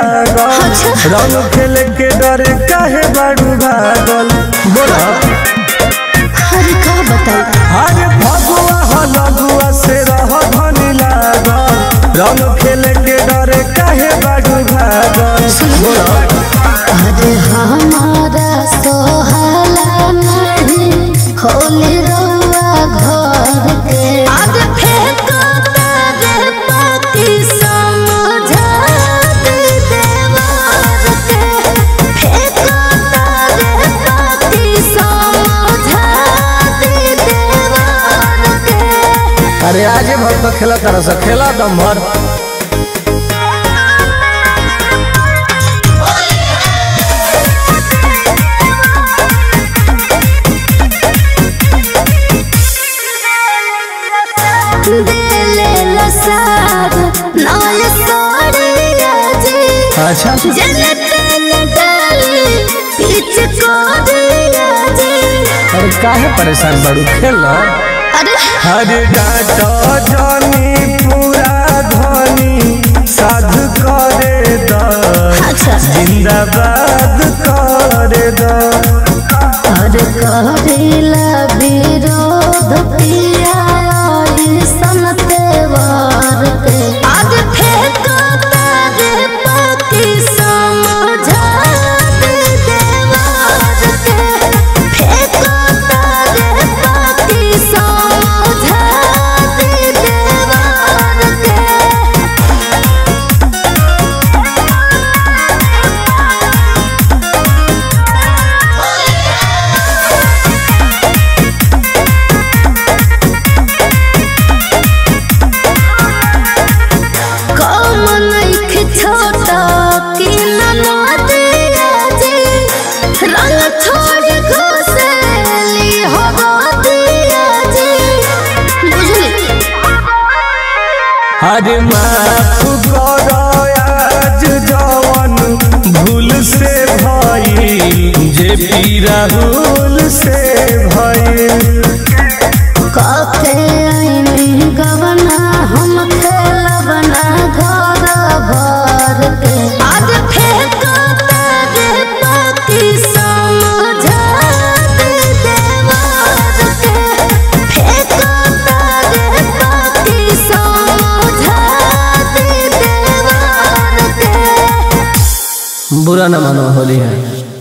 लागल रंग खेल के डरे काहे बाड़ू भागल बोला अरे का बताई अरे फगुआ हो लगुआ से रह धनी लागल रंग खेल के डरे काहे बाड़ू भागल बोला अरे हमारा सोहला नहीं होली रउआ घर के आज फेंको तारे पाती समझा दे देवार के फेंको तारे पाती समझा दे देवार के अरे आजे भर तो खेला तरह से खेला दम भर दिले लसार नाल सोड़िया जी अच्छा जले तेल डाली पीछ कोड़िया जी अरे काहे परेशान बाड़ू खेला अरे हरे डाटा जानी पूरा धनी साध करे द अच्छा जिंदाबाद करे द अरे करेला विरोध पिया सनते वार के आज फेंको तारे पाती समझा दे देवार के फेंको तारे पाती समझा दे देवार के कम नइखे छोटा कि ननदिया जी रंग छोड़ घुसेली हो दिया जी बुझली हरे माफ करो आज जवन भूल से भइल जे पी राहुल से भइल कके आईनी गवना हम खेलबना घर भर के आज फेंको तारे पाती समझा दे देवार के फेंको तारे पाती समझा दे देवार के बुरा न मानो होली है